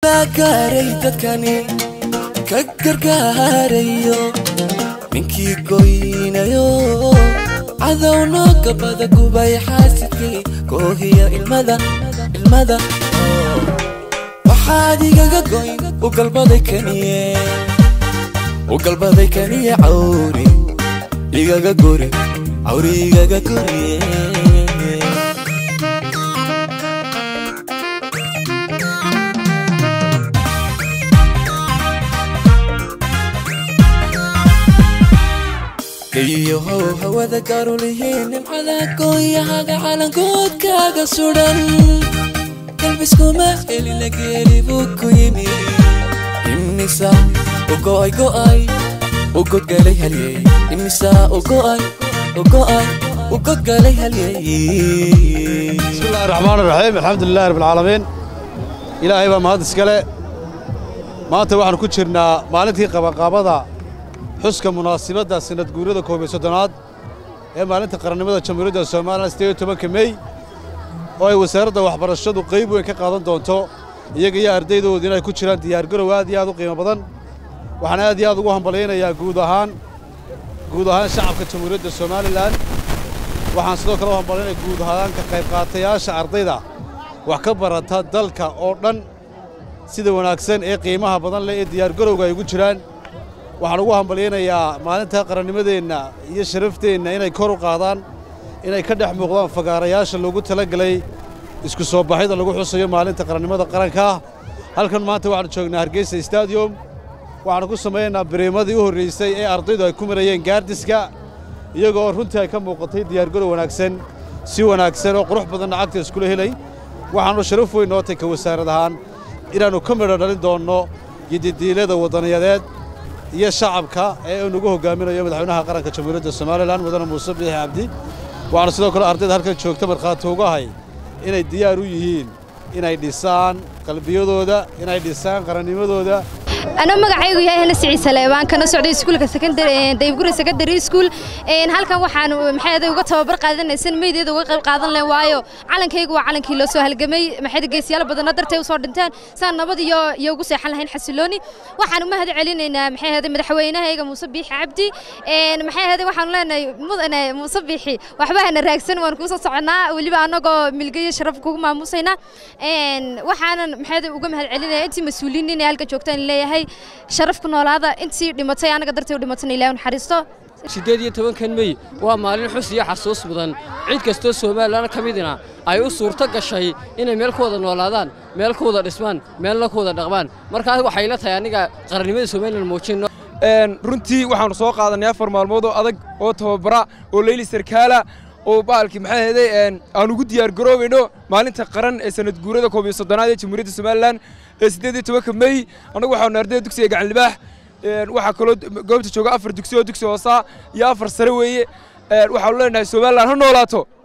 baa gaaray dadkani ka gargaarayo ninkii goynayo cadowno gabada gubay xaasidkii koohiya ilmada ilmada waxaad igaga goyn u galbaday kaniye u galbaday kaniye cawri igaga guri cawri igaga guriye gayiyahow hawada gaarulihiin nimcada gooyahaga calankoodkaaga sudhan galbiskuma helina geeli buu ku yimi imisa u go'ay go'ay u godgalay halyey imisa u go'ay u go'ay u godgalay halyey بسم الله الرحمن الرحيم الحمد لله رب العالمين إلهي baa mahad iskale maanta waxaan ku jirnaa maalintii qabanqaabada xuska munaasibadda sanad guurada koob iyo soddonaad ee maalinta qarannimada jamhuuriyadda somalilan siddeed iyo tobanka mey oo ay wasaaradda waxbarashadu qayb weyn ka qaadan doonto iyaga iyo ardaydoodu inay ku jiraan diyaargarow aad iyo aad u qiimo badan waxaan aad iyo aad ugu hambalyaynayaa guud ahaan guud ahaan shacabka jamhuuriyadda somalilan waxaan sidoo kale u hambalyaynaya guud ahaan ka qayb qaatayaasha ardayda wax ka barata dalka oo dhan sida wanaagsan ee qiimaha badan leh ee diyaargarowga ay ugu jiraan waxaan ugu hambalyaynayaa maalinta qarannimadeenna iyo sharafteenna inay kor u qaadaan inay ka dhex muuqdaan fagaarayaasha loogu talagelay isku soo baxyada lagu xusayo maalinta qarannimada qaranka halkan maanta waxaanu joognaa hargeysa stadium waxaanu ku samaynaynaa biriimadii u horraysay ee ardaydu ay ku marayeen gaardiska iyagoo runtii ay ka muuqatay diyaargarow wanaagsan si wanaagsan oo qurux badanna cagta iskula helay waxaannu sharaf weyn noo tay ka wasaarad ahaan inaannu ka midho dhalin doonno yididiilada waddaniyadeed iyo shacabka ee uu nagu hogaaminayo madaxweynaha qaranka jamhuuriyadda somalilan mudane muuse biixi cabdi waxaanu sidoo kale ardayda halkan joogta markhaati ugahay inay diyaar u yihiin inay dhisaan qalbiyadooda inay dhisaan qarannimadooda أنا magacaygu yahay Hana Siciid Saleebaan kana socday iskuulka secondary ee Daybguri secondary school een halkan waxaan maxay aday uga tababar qaadanaysan meedeeda uga qayb qaadan leh waayo calankaygu waa calankii loo soo halgamay maxay geesiyaal badan dartay u soo dhinteen saan nabad iyo iyo ugu seexan lahayn xasilooni waxaan u mahad celinaynaa maxay aday madaxweynahayga Muuse Biixi Cabdi een maxay aday waxaan leenahay mudane Muuse Biixi waxba hana raagsan waan ku soo soconaa waliba anagoo milgayo sharaf kugu maamusayna een waxaanan maxay aday uga mahad celinayaa intii mas'uuliyiin inay halka joogtaan leeyahay sharaf ku noolaada intii dhimatay anaga dartay u dhimatayna ilaahay u naxariisto siddeed iyo tobankan mey waa maalin xus iyo xasuus mudan cid kastoo somalilan ka midina ay u suurto gashay inay meel ku wada noolaadaan meel ku wada dhismaan meelna ku wada dhaqmaan markaas waxay la tahay aniga qarannimada somalilan muujinno runtii waxaannu soo qaadanay afar maalmood oo adag oo tababara oo leyli sarkaala oo baalkii maxay ahaydey aan ugu diyaar garoobayno maalinta qaran ee sanad guurada koob iyo soddonaad ee jamhuuriyadda somalilan ee siddeed iyo tobanka mey annagu waxaanu ardayda dugsiga gacan libaax waxaa kaloo goobta jooga afar dugsi oo dugsi hoosaa iyo afar sare weeye waxaanu leenahay somalilan ha noolaato